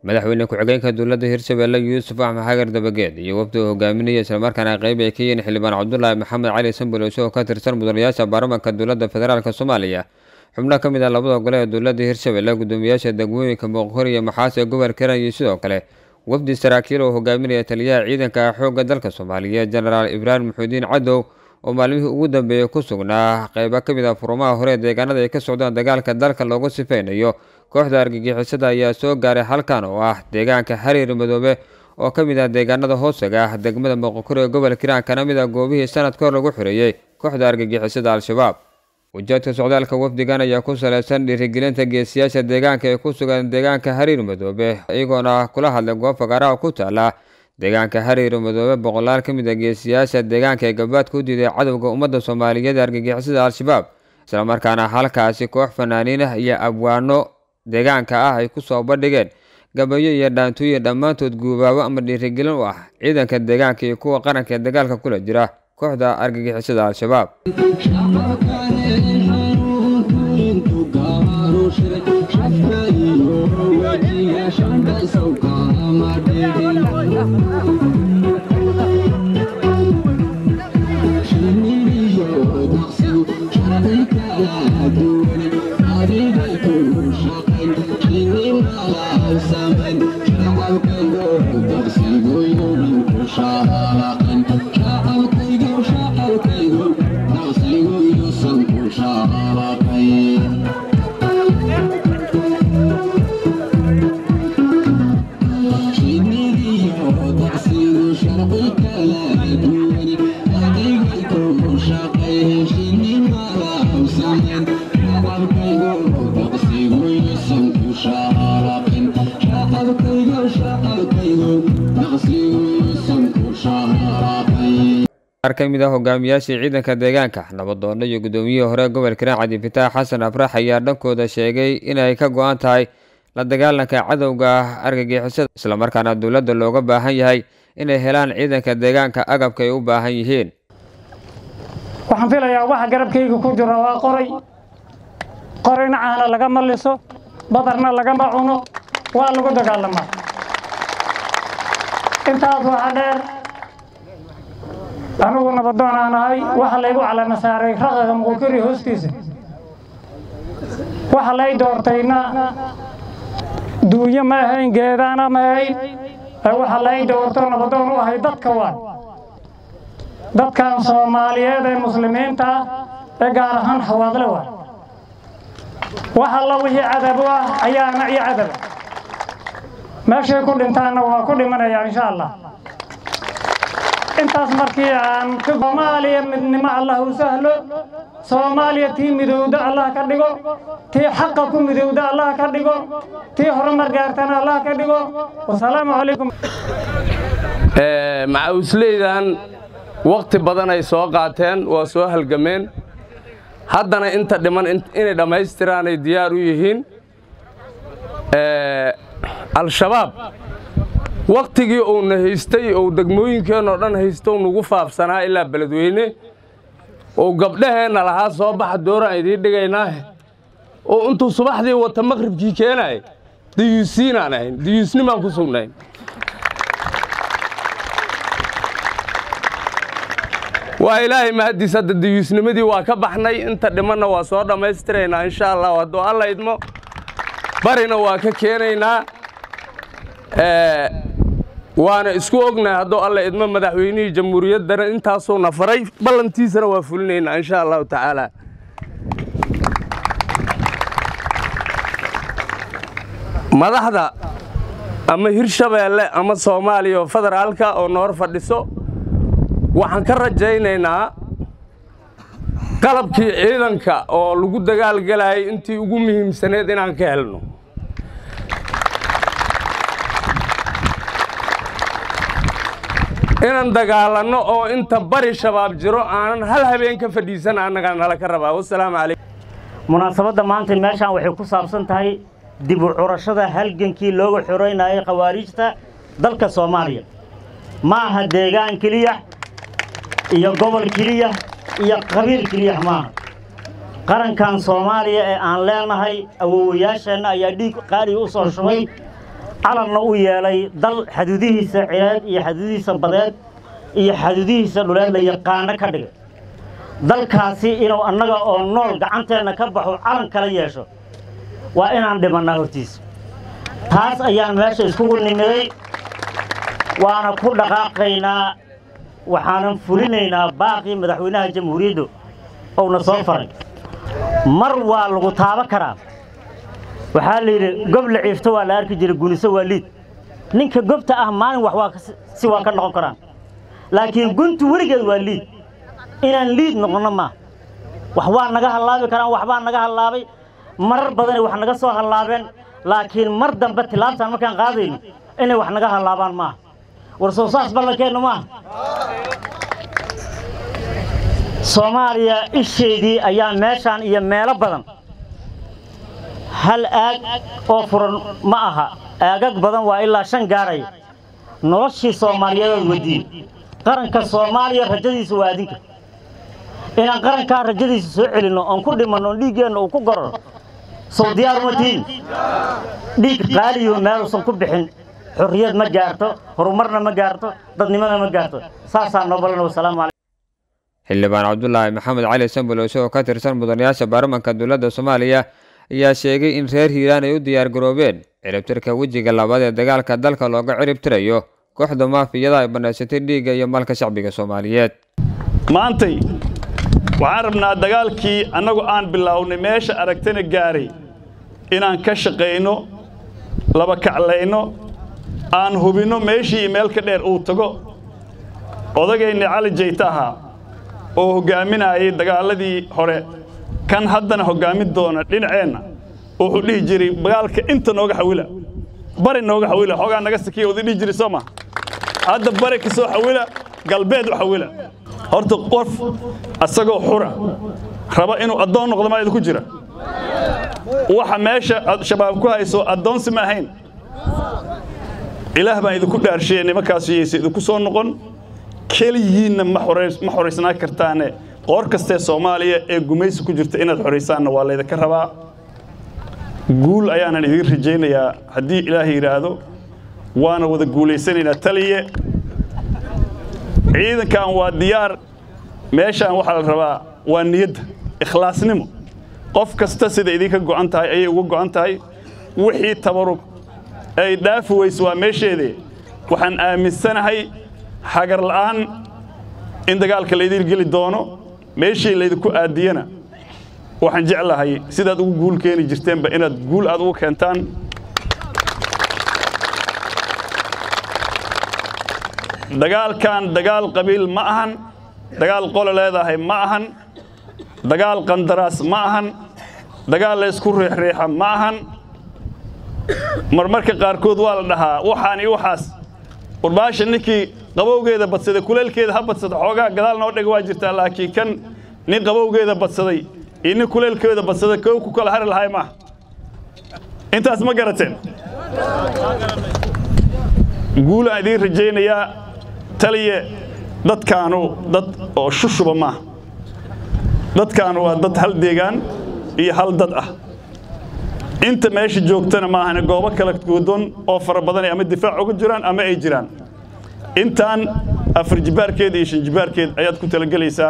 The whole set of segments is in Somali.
madaxweyne ku-xigeenka dowladda hirshabelle yuusuf axmed xagar dabageed iyo wafdi uu hogaaminaya islamarkaana qeyb ay ka yihiin xildhibaan cabdulaahi maxamed cali sanbalowshe oo ka tirsan mudanayaasha baarlamaanka dowladda federaalk soomaaliya xubno ka mid ah labada gole ee dowladda hirshabelle gudoomiyaasha degmooyinka muuqhor iyo maxaas ee gobolka hiran iyo sidoo kale wafdi saraakiil oo hogaaminaya taliyaha ciidanka xoogga dalka soomaaliyeed jenaraal ibraahim maxuudiin cadow oo maalmihii ugu dambeeyey ku sugnaa qeybo ka mid ah furumaha hore ee deegaanada ay ka socdaan dagaalka dalka loogu sifeynayo kooxda argagixisada ayaa soo gaaray halkan oo ah deegaanka xariir madoobe oo ka mid ah deegaanada hoosaga ah degmada muuqokor ee gobolka hiiraan kana mid ah goobihii sanad ka hor lagu xoreeyey kooxda argagixisada al-shabaab ujeedka socdaalka wafdigan ayaa ku saleysan dhiirigelinta geesiyaasha deegaanka ee ku sugan deegaanka xariir madoobe iyagoona kula hadlay goob fagaaraha ku taala deegaanka xariir madoobe boqolaal ka mid ah geesiyaasha deegaanka ee gabaadka u diiday cadowga ummadda soomaaliyeed ee argagixisada al-shabaab islamarkaana halkaasi koox fanaaniin ah iyo abwaano deegaanka ah ay ku soo bandhigeen gabayo iyo dhaantooyin dhammaantood guubaabo ama dhiirigelin u ah ciidanka deegaanka iyo kuwa qaranka ee dagaalka kula jira kooxda argagixisada al-shabaab qaar ka mid ah hogaamiyaashii ciidanka deegaanka nabadoono iyo gudoomiyihii hore gobolka hiiraan cabdifitaax xasan afrax ayaa dhankooda sheegay inay ka go-an tahay la dagaalanka cadowga argagixisada islamarkaana dowladda looga baahan yahay inay helaan ciidanka deegaanka agabka ay u baahan yihiin waxaan filayaa waxa garabkayga ku jira waa qoray qorayna caana lagama liso badarna lagama cuno waa lagu dagaalamaa intaas waxaa dheer anugu nabadoon aan ahay waxa laygu calama saaray raqaga muqukiri hoostiisa waxa lay doortayna duunyo ma ahayn geedaana ma ahayn waxa lay doorto nabadoon u ahay dadka waay dadkan soomaaliyeed ee muslimiinta ah ee gaar ahaan hawaadle waay wax alla wixii cadab u ah ayaana iyo cadaba meeshay ku dhintaanna waa ku dhimanayaa insha allah intaas markii aan soomaaliya midnimo allah u sahlo soomaaliya tii midowda allah ka dhigo tii xaqa ku midowda allah ka dhigo tii horumar gaartana allah ka dhigo wasalaamu calaykum macawisleydan wakhti badan ay soo qaateen waa soo halgameen haddana inta dhiman inay dhammaystiraan ay diyaar u yihiin al-shabaab wakhtigii uuna haystay ou degmooyinkeenoo dhan haystow nagu faafsanaa ilaa beledweyne ou gabdhaheenna lahaa soo baxa dooraan idiin dhigaynaahe oo intuu subaxdii wata maqhribkii keenaaya diyuusiinaan ahayn diyuusnimaan ku sugnayn waa ilaahay mahaddiis hadda diyuusnimadii waa ka baxnay inta dhimanna waa soo dhammaystiraynaa insha allah hadduu alla idmo barina waa ka keenaynaa waana isku ognahay hadduu alla idmo madaxweynihii jamhuuriyaddana intaasuuna faray ballantiisana waa fulinaynaa insha allahu tacaala madaxda ama hirshabeelle ama soomaaliya oo federaalka oo noor fadhiso waxaan ka rajaynaynaa qalabkii ciidanka oo lagu dagaalgelayay intii ugu muhiimsaneed inaan ka helno inaan dagaalanno oo inta bari shabaab jiro aanan hal habeen ka fadhiisan annagaa nala ka rabaa wasalaamu calaykum munaasabadda maanta meeshaan waxay ku saabsan tahay dib u curashada halgankii looga xoreynayay khawaariijta dalka soomaaliya ma aha deegaan keliya iyo gobol keliya iyo qabiil keliya maaha qarankan soomaaliya ee aan leenahay awowayaasheenna ayaa dhiig qaaliga u soo shubay calanna u yeelay dal xaduudihiisa cireed iyo xaduudihiisa badeed iyo xaduudihiisa dhuleed la yaqaano ka dhigay dalkaasi inuu annaga oo nool gacanteenna ka baxo calan kala yeesho waa inaan dhimannaa hortiisa taas ayaan meesha iskugu nimiday waana ku dhaqaaqaynaa waxaanan fulinaynaa baaqii madaxweynaha jamhuuriyaddu ouna soo faray mar waa lagu taabo karaa waxaa la yidhi gob la ciifto waa la arki jiray guniso waa liid ninka gobta ah maalin wax waa si waa ka noqon karaan laakiin guntu weligeed waa liid inaan liid noqonno maa wax waa naga hallaabi karaan waxbaa naga hallaabay marar badanay wax naga soo hallaabeen laakiin mar dambe tilaabtaan markaan qaadayno inay wax naga hallaabaan maaha war soo saas ballankeennu maaha soomaaliya isheedii ayaa meeshaan iyo meelo badan hal aag oo furan ma aha aagag badan waa ilaa shan gaaraya noloshii soomaaliyeedood wadiin qaranka soomaaliya rajadiisa waa adinka inaan qarankaa rajadiisa soo celinno oon ku dhimanno oon dhiiggeenna uu ku gororo sow diyaar uma tihin dhiig qaaliyo meeluusan ku bixin xorriyad ma gaarto horumarna ma gaarto dadnimona ma gaarto saasaa noo ballan wasalaamu calaykum xildhibaan cabdulaahi maxamed cali sambolowse oo ka tirsan mudanayaasha baarlamanka dowladda soomaaliya ayaa sheegay in reer hiiraan ay u diyaar garoobeen ciribtirka wejiga labaad ee dagaalka dalka looga ciribtirayo kooxda maafiyada ay bannaysatay dhiigga iyo malka shacbiga soomaaliyeed maantay waxaan rabnaa dagaalkii annagu aan bilownay meesha aragtana gaaray inaan ka shaqayno laba kaclayno aan hubinno meeshii meel ka dheer uu tago odagayna cali jayta ahaa oo hoggaaminayay dagaaladii hore kan haddana hoggaamin doona dhinaceenna wuxuu dhihi jiray dagaalka inta nooga xawila bari nooga xawila xoogaa naga sakiya wada dhihi jiray soo ma hadda bari ka soo xawila galbeed u xawila horta qof asagoo xura raba inuu addoon noqdo maa idinku jira waxa meesha shabaab ku hayso addoonsi ma ahayn ilaah baan idinku dhaarshiye nimankaas yeyse idinku soo noqon keligiinna ma xoraysnaa kartaane qoor kastee soomaaliya ee gumaysi ku jirta inaad xoraysaanna waa laydinka rabaa guul ayaanan idiin rajaynayaa haddii ilaah yidhaahdo waana wada guulaysanaynaa taliye ciidankan waa diyaar meeshaan waxaa la rabaa waa niyadda ikhlaasnimo qof kasta sida idinka go'an tahay ayay uga go'an tahay wixii tabarug ay dhaafi weyse waa meesheedee waxaan aaminsanahay hagar la'aan in dagaalka laydin geli doono meeshii laydinku aadiyana waxaan jeclahay sidaad ugu guul keeni jirteenba inaad guul aad ugu keentaan dagaalkan dagaal qabiil ma ahan dagaal qole leedahay ma ahan dagaal qandaraas ma ahan dagaal laysku riixriixa ma ahan marmarka qaarkood waa la dhahaa waxaan iyo waxaas warbaasha ninkii qabowgeeda badsaday kuleelkeeda ha badsada xoogaa gadaal noo dhega waa jirtaa laakiin kan nin qabowgeeda badsaday iyo nin kuleelkeeda badsaday kow ku kala hari lahay maaha intaas ma garateen guulaan idiin rajaynayaa taliye dadkaanu dad oo shushuba maaha dadkaanu waa dad hal deegaan iyo hal dad ah inta meesha joogtana maahane goobo kala goodon oo fara badanay ama difaac uga jiraan ama ay jiraan intaan afar jibaarkeed iyo shan jibaarkeed ayaad ku talagelaysaa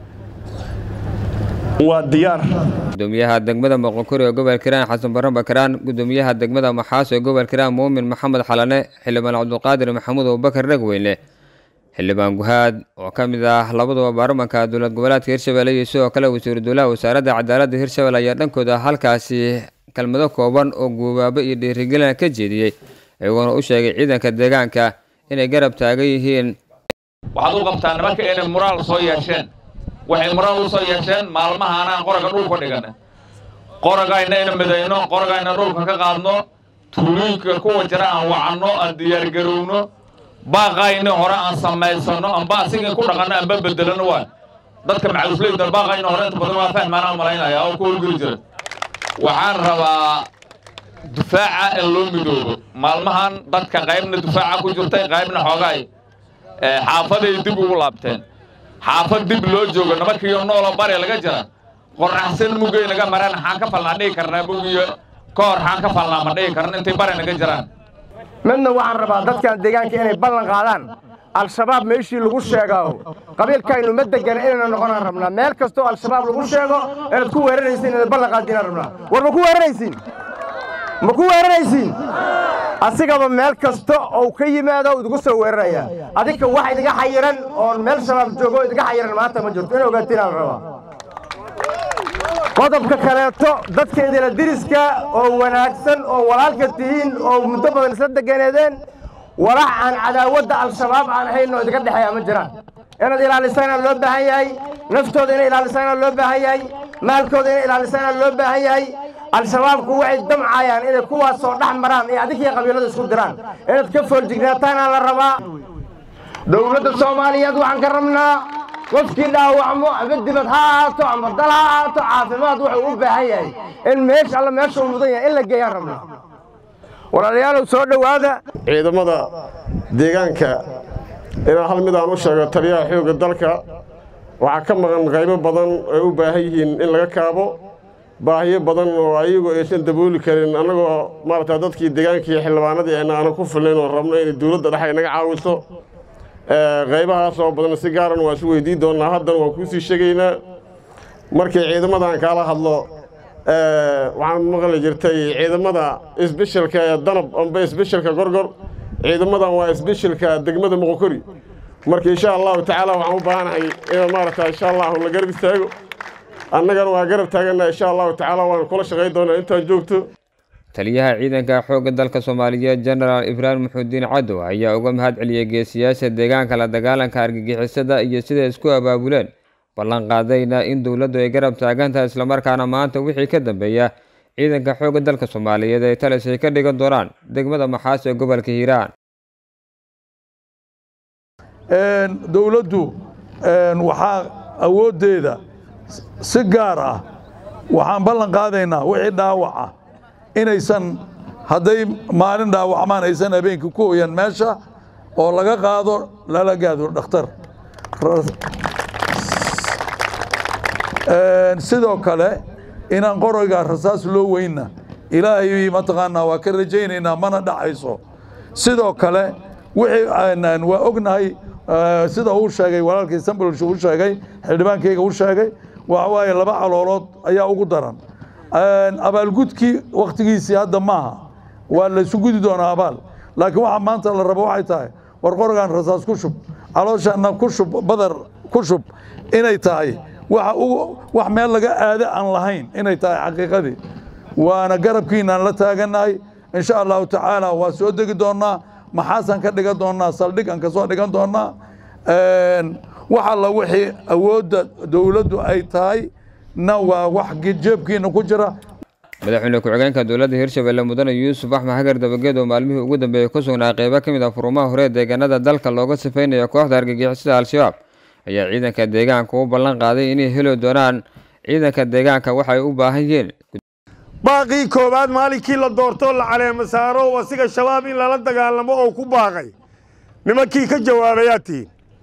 waa diyaar gudoomiyaha degmada moqokuri ee gobolka hiiraan xasan barre bakaraan gudoomiyaha degmada maxaas ee gobolka hiiraan muumin maxamed xalane xildhibaan cabdulqaadir maxamuud abubakar dhegweyne xildhibaan guhaad oo ka mid ah labaduba baarlamanka dowlad goboleedka hirshabelle iyo sidoo kale wasiiru dowlaha wasaaradda cadaaladda hirshabelle ayaa dhankooda halkaasi kelmado kooban oo guubaabo iyo dhiirigelin ka jeediyey iyagoona u sheegay ciidanka deegaanka inay garab taagan yihiin waxaad u qabtaa nimanka inay muraal soo yeesheen waxay muraal u soo yeesheen maalmahaanaan qoraga dhulka dhigana qoragayna ina midayno qoragayna dhulka ka qaadno tuulooyinka kuwa jira aan wacanno aan diyaargarowno baaqayna hore aan samaysanno amba asigii ku dhaqanno anba bedelano waa dadka macalusleyda baaqayna hore inta badan waa fahmaanaan malaynaya oo ku howlgeli jira waxaan rabaa dufaaca in loo midoobo maalmahan dadka qaybna dufaaca ku jirtay qaybna xoogaay xaafaday dib ugu laabteen xaafad dib loo joogo nimankiiyo noola bare laga jira qoraxsan mugay naga maraan xaan ka falnaa dhihi karnaa mugiyo ka hor xaan ka falnaa ma dhihi karna intay bare naga jiraan midna waxaan rabaa dadkan deegaanka inay ballan qaadaan al-shabaab meeshii lagu sheegao qabiilkaynu ma degana inayna noqonaan rabnaa meel kastoo al-shabaab lagu sheego inaad ku weeraraysiin inaad ballan qaadinaan rabnaa war ma ku weeraraysiin ma ku weeraraysiin asigaba meel kasta ou ka yimaado idigu soo weeraraya adinka wax idiga xayiran oon meel shabaab joogo idiga xayiran maanta ma jirto in ogaatinaan rabaa qodobka kaleeto dadkeedina diriska oo wanaagsan oo walaalka tihiin oo muddo badan isla deganeedeen walax aan cadaawadda al-shabaab aan ahayn oo idiga dhexeeya ma jiraan inaad ilaalisaana loo baahan yahay naftooda inay ilaalisaana loo baahan yahay maalkooda inay ilaalisaana loo baahan yahay al-shabaabku waxay damcayaan inay kuwaasoo dhex maraan ee adinkii qabiilada isku diraan inaad ka fooljignaataan la rabaa dowladda soomaaliyeed waxaan ka rabnaa qofkii dhaawacmo ama dibad ha ahaato ama dal ha ahaato caafimaad wuxuu u baahan yahay in meesha alla meesha uu mudan yahay in la geeyaan rabnaa walaalayaalow soo dhowaada ciidamada deegaanka inaan hal mid aan u sheego taliyaha xoogga dalka waxaa ka maqan qaybo badan ay u baahan yihiin in laga kaabo baahiyo badan oo ayagu aysan dabooli karin annagoo maaragta dadkii deegaankii xildhibaanadii ayna aanan ku filayn oo rabno inay dowladda dhex ay naga caawiso qaybahaas oo badan si gaaran waa isu weydiin doonnaa haddana waan kuu sii sheegaynaa markii ciidamadan kaala hadlo waxaan maqli jirtay ciidamada isbeshelka ee danab amba isbeshelka gorgor ciidamadan waa isbeshelka degmada moqokori marka insha allahu tacaala waxaan u baahanahay in maaragta insha allahu la garab istaago annagana waa garab taaganna insha allahu tacaala waan kula shaqayn doonaa intaan joogto taliyaha ciidanka xoogga dalka soomaaliyeed jenaraal ibraahim muxuudiin cadow ayaa uga mahad celiyey geesiyaasha deegaanka la dagaalanka argagixisada iyo siday isku abaabuleen ballanqaadayna in dowladdu ay garab taagantahay islamarkaana maanta wixii ka dambeeya ciidanka xoogga dalka soomaaliyeed ay talis ay ka dhigan doonaan degmada maxaas ee gobolka hiiraan dowladdu waxaa awooddeeda si gaar ah waxaan ballan qaadaynaa wixii dhaawac ah inaysan hadday maalin dhaawacmaan aysan habeenkii ku hoyan meesha oo laga qaado lala gaado dhakhtar sidoo kale inaan qoroyga rasaas loo weynna ilaahay mataqaanaa waa ka rajaynaynaa mana dhacayso sidoo kale wixii waa ognahay sida uu sheegay walaalkii sambolsh uu sheegay xildhibaankayga uu sheegay waxa waaye laba caloolood ayaa ugu daran abaalgudkii wakhtigiisii hadda maaha waa laysu gudi doonaa abaal laakiin waxa maanta la rabo waxay tahay war qorogan rasaas ku shub calooshaana ku shub badar ku shub inay tahay waxa wax meel laga aado aan lahayn inay tahay xaqiiqadii waana garabkiinaan la taagannahay insha allahu tacaala waa soo degi doonnaa maxaasaan ka dhigan doonnaa saldhig aan ka soo dhigan doonnaa wax alla wixii awoodda dowladdu ay tahay na waa wax jeebkiina ku jira madaxweyne ku-xigeenka dowladda hirshabelle mudane yuusuf axmed hagar dabageed oo maalmihii ugu dambeeyey ku sugnaa qeybo ka mid ah furumaha hore deegaanada dalka looga sifeynaya kooxda argagixisada al-shabaab ayaa ciidanka deegaanka u ballan qaaday inay heli doonaan ciidanka deegaanka waxay u baahan yihiin baaqii koowaad maalinkii la doortoo la caleema saaro asiga shabaab in lala dagaalamo oo ku baaqay nimankii ka jawaabayaa tihiin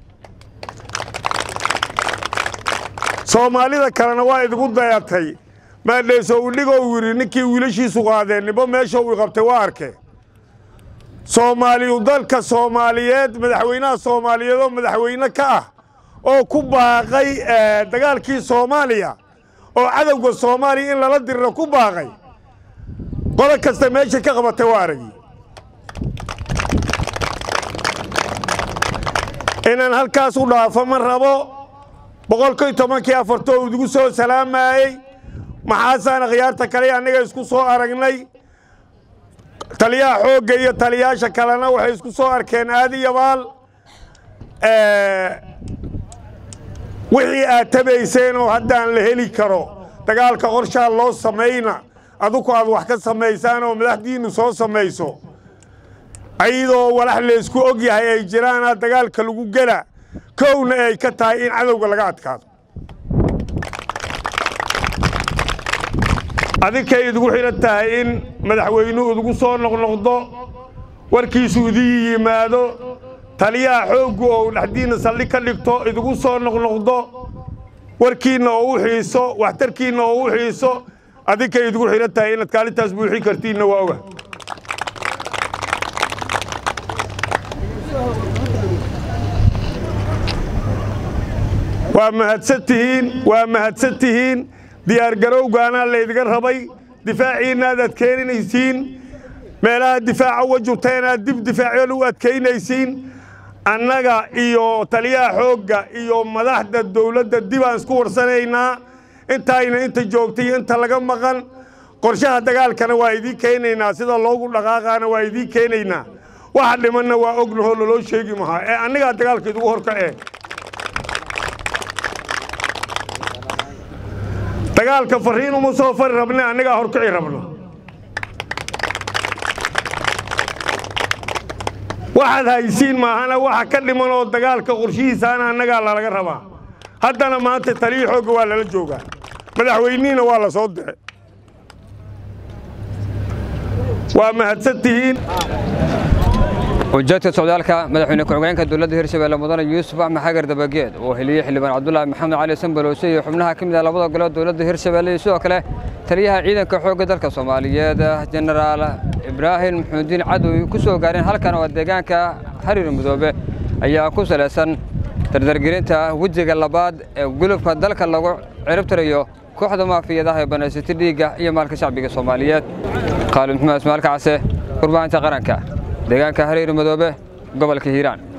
soomaalida kalena waa idigu dayatay maadheeso udhigoo yidhi ninkii wiilashiisu qaadeen nibo meesha uu qabtay waa arkee soomaaliyu dalka soomaaliyeed madaxweynaha soomaaliyeed oo madaxweyne ka ah oo ku baaqay dagaalkii soomaaliya oo cadowga soomaaliya in lala diriro ku baaqay qolo kasta meesha ka qabatay waa aragi inaan halkaas u dhaafo ma rabo boqolkiy tobankii afartoo idigu soo salaamayey maxaasaana khiyaarta kale annaga isku soo aragnay taliyaha xoogga iyo taliyaasha kalena waxay isku soo arkeen aadi yabaal wixii aad tabayseen oo haddaan la heli karo dagaalka qorshaa loo samayna aduku aad wax ka samaysaan oo madaxdiinnu soo samayso ayadoo walax laysku og yahay ay jiraana dagaalka lagu gela kowna ay ka tahay in cadowga laga adkaado adinkay idigu xidhan tahay in madaxweynuhu idigu soo noqnoqdo warkiisu idii yimaado taliyaha xooggu oo dhexdiinna saldhig ka dhigto idigu soo noqnoqdo warkiinna oo u xiiso waxtarkiinna oo u xiiso adinkay idigu xidhan tahay inaad kaalintaas buuxin kartiinna waa oga waa mahadsan tihiin waa mahadsan tihiin diyaargarowgaanaa laydga rabay difaaciinna aad adkeynaysiin meelaha difaaca uga jurta inaad dib difaacyoon u adkaynaysiin annaga iyo taliyaha xoogga iyo madaxda dowladda dib aan isku warsanaynaa intaayna inta joogtay inta laga maqan qorshaha dagaalkana waa idiin keenaynaa sida loogu dhaqaaqaana waa idiin keenaynaa waxa dhimanna waa ognahoo laloo sheegi mahaa ee annigaa dagaalka idugu horkacee dagaalka fariin uma soo fari rabne annagaa horkici rabno waxaad haysiin maahana waxa ka dhiman oo dagaalka qorshihiisaana annagaa lalaga rabaa haddana maanta taliya xoogga waa lala joogaa madaxweynihiina waa la soo diray waa mahadsan tihiin ujeedka socdaalka madaxweyne ku-xigeenka dowladda hirshabeelle mudane yuusuf axmed xagar dabageed oo heliyey xildhibaan cabdulaahi maxamed cali sanbalowse iyo xubnaha ka mid ah labada gole dowladda hirshabeelle iyo sidoo kale taliyaha ciidanka xoogga dalka soomaaliyeed jenaraal ibraahim maxamudiin cadow ku soo gaareen halkan oo deegaanka xariir mudoobe ayaa ku salaysan dardargelinta wejiga labaad ee gulubka dalka lagu ciribtirayo kooxda maafiyadaha ee banaysata dhiigga iyo maalka shacbiga soomaaliyeed qaalib maxamed ismaalka case warbaahinta qaranka deegaanka xariir mudoobe gobolka hiiraan